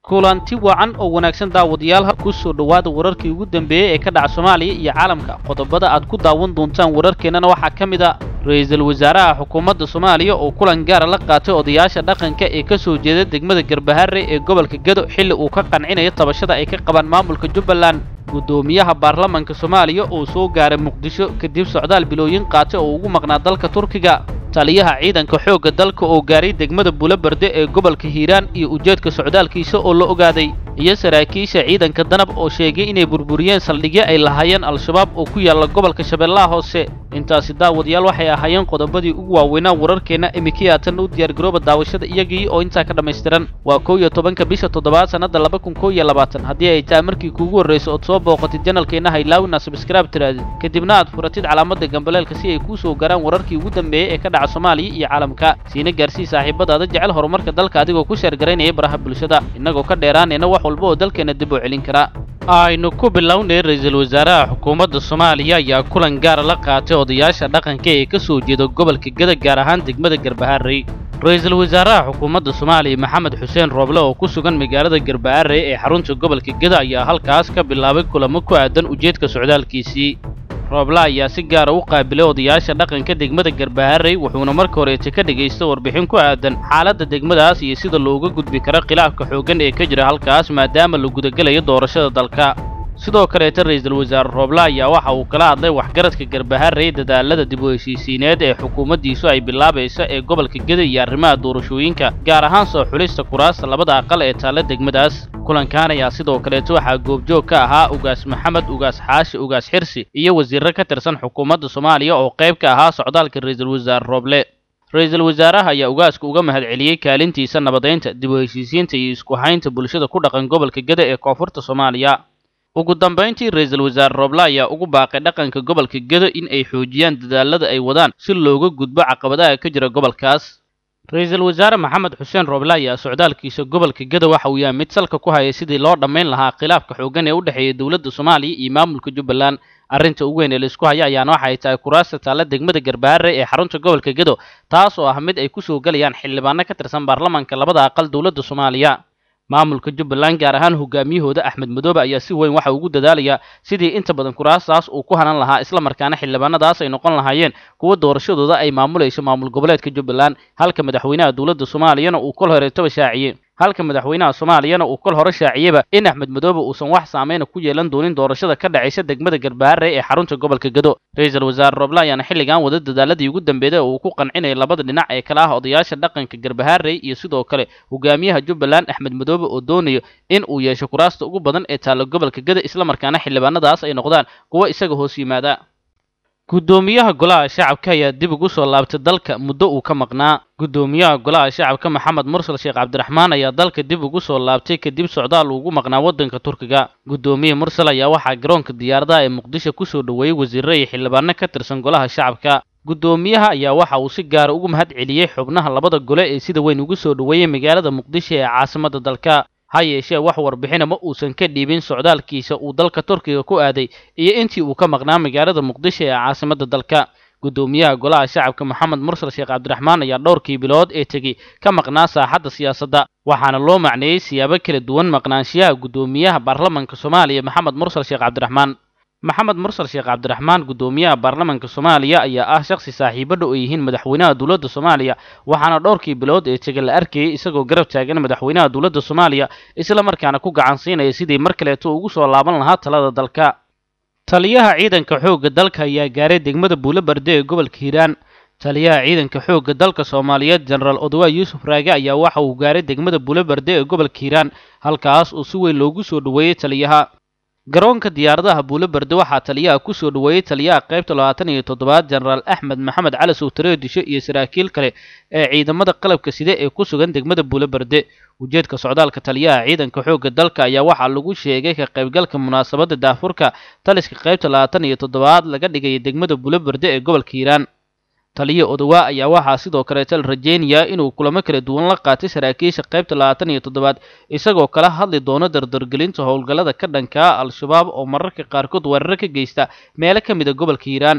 kulanti wacan oo wanaagsan daawadayaal ku soo dhowaada wararkii ugu dambeeyey ee ka dhaca soomaaliya iyo caalamka qodobada aad ku daawan doontaan wararkeennana waxaa ka mid a ra-iisul wasaaraha xukuumadda soomaaliya oo kulan gaara la qaatay odayaasha dhaqanka ee ka soo jeeda degmada garbaharre ee gobolka gedo xilli uu ka qancinayo tabashada ay ka qabaan maamulka jubbaland guddoomiyaha baarlamanka soomaaliya oo soo gaaray muqdisho kadib socdaal bilooyin qaatay oo ugu maqnaa dalka turkiga taliyaha ciidanka xoogga dalka oo gaaray degmada buulabarde ee gobolka hiiraan iyo ujeedka socdaalkiisa oo la ogaaday iyo saraakiisha ciidanka danab oo sheegay inay burburiyeen saldhigyo ay lahaayeen al-shabaab oo ku yaalla gobolka shabeellaha hoose intaasi daawadayaal waxay ahaayeen qodobadii ugu waaweynaa wararkeenna imikiyaatan u diyaargarooba daawashada iyagii oo intaa ka dhammaystiran waa kow iyo tobanka bisha toddobaad sannadda laba kun kow iyo labaatan haddii ay tahay markii kuugu horrayso ood soo booqatid janalkeenna haylaawina sabskraib tiraadid kadibna aad furatid calaamadda gambaleelka si ay kuu soo garaan wararkii ugu dambeeyey ee ka dhaca soomaaliya iyo caalamka siina gaarsii saaxiibadaada jecel horumarka dalka adigoo ku sheergaraynaya baraha bulshada innagoo ka dheeraanayna wax walba oo dalkeenna dib u celin kara aynu ku bilownay ra-iisul wasaaraha xukuumadda soomaaliya ayaa kulan gaara la qaatay odayaasha dhaqanka ee ka soo jeeda gobolka geda gaar ahaan degmada garbaharey ra-iisul wasaaraha xukuumadda soomaaliya maxamed xuseen rooble oo ku sugan magaalada garbaharey ee xarunta gobolka geda ayaa halkaas ka bilaabay kulamo ku aadan ujeedka socdaalkiisii rooble ayaa si gaara u qaabilay odayaasha dhaqanka degmada garbaharey wuxuuna marka horeeta ka dhegaysta warbixin ku aadan xaaladda degmadaas iyo sida looga gudbi karo khilaafka xooggan ee ka jira halkaas maadaama la gudagelayo doorashada dalka sidoo kaleeta ra-iisul wasaare rooble ayaa waxa uu kala hadlay waxgaradka garbaharey dadaalada dib u heshiisiineed ee xukuumaddiisu ay bilaabayso ee gobolka geda iyo arrimaha doorashooyinka gaar ahaan soo xulista kuraasta labada aqal ee taalla degmadaas kulankan ayaa sidoo kaleeta waxaa goobjoog ka ahaa ugaas maxamed ugaas xaashi ugaas xirsi iyo wasiirro ka tirsan xukuumadda soomaaliya oo qayb ka ahaa socdaalka ra-iisul wasaare rooble ra-iisul wasaaraha ayaa ugaaska uga mahad celiyey kaalintiisa nabadaynta dib u heshiisiinta iyo isku haynta bulshada ku dhaqan gobolka geda ee koonfurta soomaaliya ugu dambayntii ra-iisul wasaare rooble ayaa ugu baaqay dhaqanka gobolka gedo in ay xoojiyaan dadaalada ay wadaan si looga gudbo caqabadaha ka jira gobolkaas ra-iisul wasaare maxamed xuseen rooble ayaa socdaalkiisa gobolka gedo waxa uu yahay mid salka ku hayay sidii loo dhammayn lahaa khilaafka xooggan ee u dhexeeya dowladda soomaaliya iyo maamulka jubbaland arrinta ugu weyn ee laisku haya ayaana waxay tahay kuraasta taalla degmada garbaharre ee xarunta gobolka gedo taas oo ah mid ay ku soo gelayaan xildhibaano ka tirsan baarlamanka labada aqal dowladda soomaaliya maamulka jubbaland gaar ahaan hogaamiyahooda axmed madoobe ayaa si weyn waxa ugu dadaalayaa sidii inta badan kuraastaas uu ku hanan lahaa islamarkaana xildhibaanadaas ay noqon lahaayeen kuwa doorashadooda ay maamulayso maamul goboleedka jubbaland halka madaxweynaha dowladda soomaaliyana uu kol horeetaba shaaciyey halka madaxweynaha soomaaliyana uu kol hore shaaciyeyba in axmed madoobe uusan wax saameyna ku yeelan doonin doorashada ka dhacaysa degmada garbaharre ee xarunta gobolka gedo ra-iisul wasaare rooble ayaana xilligan wada dadaaladii ugu dambeeyday oo uu ku qancinayay labada dhinac ee kala ah odayaasha dhaqanka garbaharey iyo sidoo kale hogaamiyaha jubbaland axmed madoobe oo doonayo in uu yeesho kuraasta ugu badan ee taalla gobolka geda islamarkaana xildhibaanadaas ay noqdaan kuwa isaga hoos yimaada guddoomiyaha golaha shacabka ayaa dib ugu soo laabtay dalka muddo uu ka maqnaa guddoomiyaha golaha shacabka maxamed mursal sheekh cabdiraxmaan ayaa dalka dib ugu soo laabtay kadib socdaal ugu maqnaa waddanka turkiga guddoomiye mursal ayaa waxaa garoonka diyaaradaha ee muqdisho ku soo dhoweeyey wasiirro iyo xildhibaano ka tirsan golaha shacabka guddoomiyaha ayaa waxa uu si gaara ugu mahad celiyey xubnaha labada gole ee sida weyn ugu soo dhoweeyey magaalada muqdisho ee caasimadda dalka ha yeeshee wax warbixina ma uusan ka dhiibin socdaalkiisa uu dalka turkiga ku aaday iyo intii uu ka maqnaa magaalada muqdisho ee caasimadda dalka guddoomiyaha golaha shacabka maxamed mursal sheekh cabdiraxmaan ayaa dhowrkii bilood ee tegey ka maqnaa saaxadda siyaasadda waxaana loo macneeyey siyaabo kala duwan maqnaanshiyaha guddoomiyaha baarlamanka soomaaliya maxamed mursal sheekh cabdiraxmaan maxamed mursal sheekh cabdiraxmaan guddoomiyaha baarlamanka soomaaliya ayaa ah shakhsi saaxiibo dhow ay yihiin madaxweynaha dowladda soomaaliya waxaana dhowrkii bilood ee tega la arkayay isagoo garab taagan madaxweynaha dowladda soomaaliya isla markaana ku gacan siinaya sidii mar kaleeto ugu soo laaban lahaa talada dalka taliyaha ciidanka xoogga dalka ayaa gaaray degmada buulabarde ee gobolka hiiraan taliyaha ciidanka xoogga dalka soomaaliyeed jenaraal odowa yuusuf raage ayaa waxa uu gaaray degmada buulabarde ee gobolka hiiraan halkaas oo si weyn loogu soo dhoweeyey taliyaha garoonka diyaaradaha buulabarde waxaa taliyaha ku soo dhoweeyey taliyaha qaybta labaatan iyo toddobaad jenaraal axmed maxamed cali sowtare disho iyo saraakiil kale ee ciidamada qalabka side ee ku sugan degmada buulabarde ujeedka socdaalka taliyaha ciidanka xoogga dalka ayaa waxaa lagu sheegay ka qaybgalka munaasabadda daafurka taliska qaybta labaatan iyo toddobaad laga dhigaya degmada buulabarde ee gobolka hiiraan taliya odowaa ayaa waxaa sidoo kaleeta la rajeynayaa inuu kulamo kala duwan la qaatay saraakiisha qaybta labaatan iyo toddobaad isagoo kala hadli doono dardargelinta howlgallada ka dhankaa al-shabaab oo mararka qaarkood weeraro ka geysta meelo ka mid a gobolka hiiraan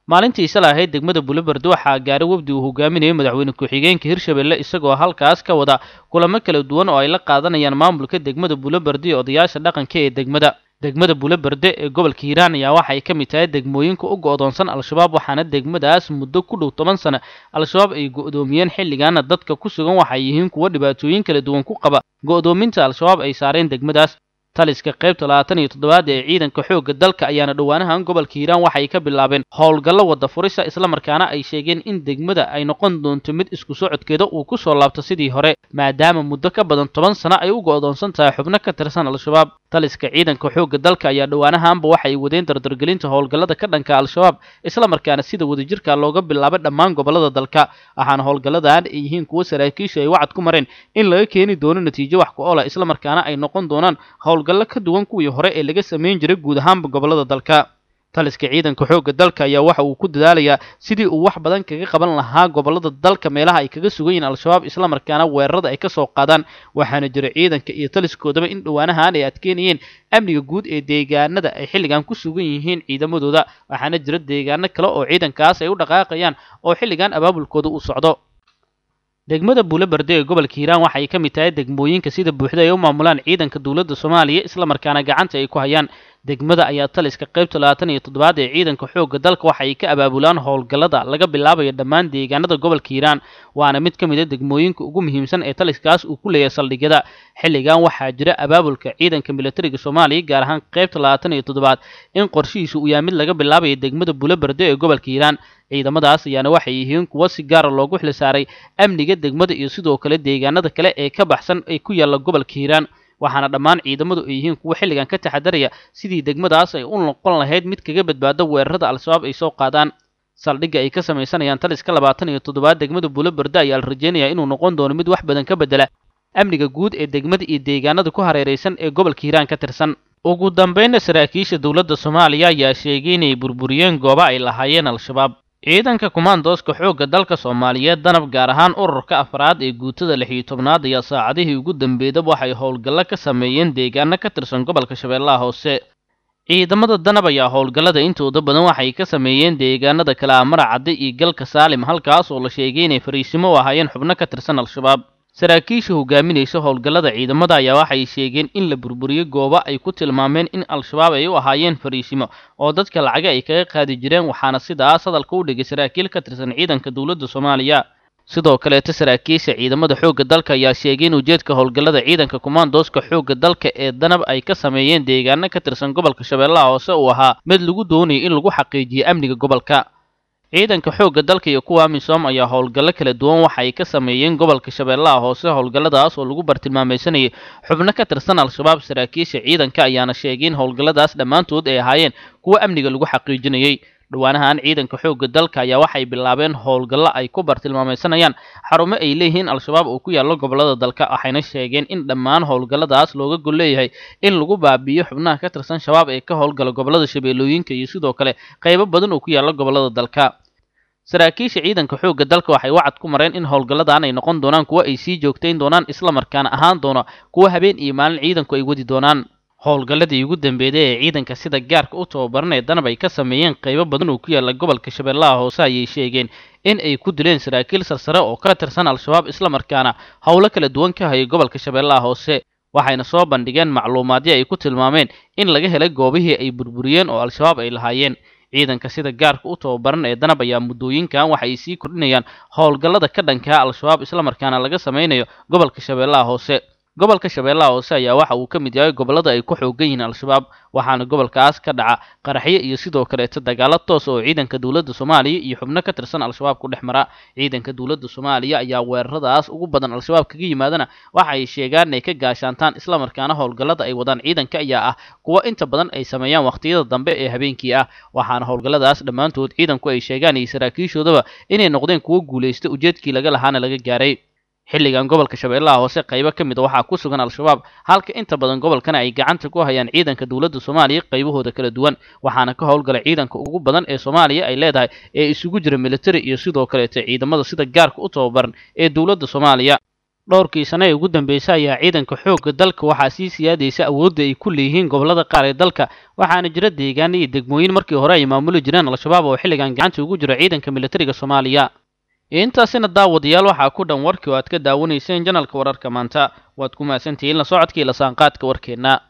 maalintii shala ahayd degmada bulaberde waxaa gaaray wafdi uu hogaaminayay madaxweyne ku-xigeenka hirshabelle isagoo halkaas ka wada kulamo kala duwan oo ay la qaadanayaan maamulka degmada bulaberde iyo odayaasha dhaqanka ee degmada degmada bulaberde ee gobolka hiiraan ayaa waxay ka mid tahay degmooyinka u go-doonsan al-shabaab waxaana degmadaas muddo ku dhow toban sano al-shabaab ay go-doomiyeen xilligaana dadka ku sugan waxay yihiin kuwo dhibaatooyin kala duwan ku qaba go-doominta al-shabaab ay saareen degmadaas taliska qaybta labaatan iyo toddobaad ee ciidanka xoogga dalka ayaana dhowaanahan gobolka hiiraan waxay ka bilaabeen howlgallo wada furisa islamarkaana ay sheegeen in degmada ay noqon doonto mid isku socodkeeda uu ku soo laabto sidii hore maadaama muddo ka badan toban sano ay u go-doonsan tahay xubno ka tirsan al-shabaab taliska ciidanka xoogga dalka ayaa dhowaanahaanba waxay wadeen dardargelinta howlgallada ka dhanka al-shabaab islamarkaana sida wadajirka looga bilaabay dhammaan gobollada dalka waxaana howlgalladan ay yihiin kuwo saraakiisha ay wacad ku mareen in laga keeni doono natiijo wax ku oola islamarkaana ay noqon doonaan howlgallo ka duwan kuwii hore ee laga samayn jiray guud ahaanba gobollada dalka taliska ciidanka xoogga dalka ayaa waxa uu ku dadaalayaa sidii uu wax badan kaga qaban lahaa gobollada dalka meelaha ay kaga sugan yihiin al-shabaab islamarkaana weerarada ay ka soo qaadaan waxaana jira ciidanka iyo taliskoodaba in dhowaanahan ay adkeynayeen amniga guud ee deegaanada ay xilligan ku sugan yihiin ciidamadooda waxaana jira deegaano kale oo ciidankaas ay u dhaqaaqayaan oo xilligan abaabulkooda uu socdo degmada buulaberde ee gobolka hiiraan waxay ka mid tahay degmooyinka sida buuxda ay u maamulaan ciidanka dowladda soomaaliya islamarkaana gacanta ay ku hayaan degmada ayaa taliska qaybta labaatan iyo toddobaad ee ciidanka xoogga dalka waxay ka abaabulaan howlgallada laga bilaabayo dhammaan deegaanada gobolka hiiraan waana mid ka mid a degmooyinka ugu muhiimsan ee taliskaas uu ku leeyahay saldhigyada xilligan waxaa jira abaabulka ciidanka militariga soomaaliya gaar ahaan qaybta labaatan iyo toddobaad in qorshihiisu uu yahay mid laga bilaabayo degmada buulaberde ee gobolka hiiraan ciidamadaas ayaana waxay yihiin kuwo si gaara loogu xil saaray amniga degmada iyo sidoo kale deegaanada kale ee ka baxsan ee ku yaalla gobolka hiiraan waxaana dhammaan ciidamadu ay yihiin kuwo xilligan ka taxadaraya sidii degmadaas ay u noqon lahayd mid kaga badbaado weerarada al-shabaab ay soo qaadaan saldhigga ay ka samaysanayaan taliska labaatan iyo toddobaad degmada buulaberde ayaa la rajeynayaa inuu noqon doono mid wax badan ka bedela amniga guud ee degmada iyo deegaanada ku hareeraysan ee gobolka hiiraan ka tirsan ugu dambeynna saraakiisha dowladda soomaaliya ayaa sheegay inay burburiyeen goobo ay lahaayeen al-shabaab ciidanka kumaandooska xoogga dalka soomaaliyeed danab gaar ahaan ururka afraad ee guutada lix iyo tobnaad ayaa saacadihii ugu dambeydaba waxay howlgallo ka sameeyeen deegaano ka tirsan gobolka shabeellaha hoose ciidamada danab ayaa howlgallada intooda badan waxay ka sameeyeen deegaanada kale a maracadde iyo galka saalim halkaas oo la sheegay inay fariisimo u ahaayeen xubno ka tirsan al-shabaab saraakiisha hogaaminaysa howlgallada ciidamada ayaa waxay sheegeen in la burburiyey goobo ay ku tilmaameen in al-shabaab ay u ahaayeen fariisimo oo dadka lacaga ay kaga qaadi jireen waxaana sidaas hadalka u dhigay saraakiil ka tirsan ciidanka dowladda soomaaliya sidoo kaleeta saraakiisha ciidamada xoogga dalka ayaa sheegay in ujeedka howlgallada ciidanka kumaandooska xoogga dalka ee danab ay ka sameeyeen deegaano ka tirsan gobolka shabeellaha hoose uu ahaa mid lagu doonayay in lagu xaqiijiyo amniga gobolka ciidanka xoogga dalka iyo kuwa amisom ayaa howlgallo kala duwan waxay ka sameeyeen gobolka shabeellaha hoose howlgalladaas oo lagu bartilmaamaysanayay xubno ka tirsan al-shabaab saraakiisha ciidanka ayaana sheegay in howlgalladaas dhammaantood ay ahaayeen kuwo amniga lagu xaqiijinayay dhowaanahan ciidanka xoogga dalka ayaa waxay bilaabeen howlgallo ay ku bartilmaamaysanayaan xarumo ay leeyihiin al-shabaab oo ku yaallo gobollada dalka waxayna sheegeen in dhammaan howlgalladaas looga gol leeyahay in lagu baabi'iyo xubnaha ka tirsan shabaab ee ka howlgala gobollada shabeellooyinka iyo sidoo kale qaybo badan oo ku yaalla gobollada dalka saraakiisha ciidanka xoogga dalka waxay wacad ku mareen in howlgalladan ay noqon doonaan kuwo ay sii joogtayn doonaan islamarkaana ahaan doona kuwo habeen iyo maalin ciidanku ay wadi doonaan howlgalladii ugu dambeeyday ee ciidanka sida gaarka u tababaran ee danab ay ka sameeyeen qaybo badan oo ku yaalla gobolka shabeellaha hoose ayay sheegeen in ay ku dileen saraakiil sarsare oo ka tirsan al-shabaab islamarkaana howlo kala duwan ka hayay gobolka shabeellaha hoose waxayna soo bandhigeen macluumaadyo ay ku tilmaameen in laga helay goobihii ay burburiyeen oo al-shabaab ay lahaayeen ciidanka sida gaarka u tababaran ee danab ayaa muddooyinkan waxay sii kordhinayaan howlgallada ka dhankaa al-shabaab islamarkaana laga samaynayo gobolka shabeellaha hoose gobolka shabeellaha hoose ayaa waxa uu ka mid yahay gobollada ay ku xoogan yihiin al-shabaab waxaana gobolkaas ka dhaca qaraxyo iyo sidoo kaleeta dagaalo toos oo ciidanka dowladda soomaaliya iyo xubno ka tirsan al-shabaab ku dhex mara ciidanka dowladda soomaaliya ayaa weeraradaas ugu badan al-shabaab kaga yimaadana waxa ay sheegaan inay ka gaashaantaan islamarkaana howlgallada ay wadaan ciidanka ayaa ah kuwo inta badan ay sameeyaan wakhtiyada dambe ee habeenkii ah waxaana howlgalladaas dhammaantood ciidanku ay sheegaan iyo saraakiishoodaba inay noqdeen kuwo guulaysta ujeedkii laga lahaana laga gaaray xilligan gobolka shabeellaha hoose qaybo ka mid a waxaa ku sugan al-shabaab halka inta badan gobolkana ay gacanta ku hayaan ciidanka dowladda soomaaliya qaybahooda kala duwan waxaana ka howlgala ciidanka ugu badan ee soomaaliya ay leedahay ee isugu jira militari iyo sidoo kaleeta ciidamada sida gaarka u tababaran ee dowladda soomaaliya dhowrkii sano ee ugu dambeysay ayaa ciidanka xoogga dalka waxaa sii siyaadaysa awoodda ay ku leeyihiin gobollada qaar ee dalka waxaana jira deegaano iyo degmooyin markii hore ay maamuli jireen al-shabaab oo xilligan gacanta ugu jira ciidanka militariga soomaaliya intaasina daawadayaal waxaa ku dhan warkii oo aad ka daawanayseen janalka wararka maanta waad ku mahadsantihiin la socodkii la saanqaadka warkeenna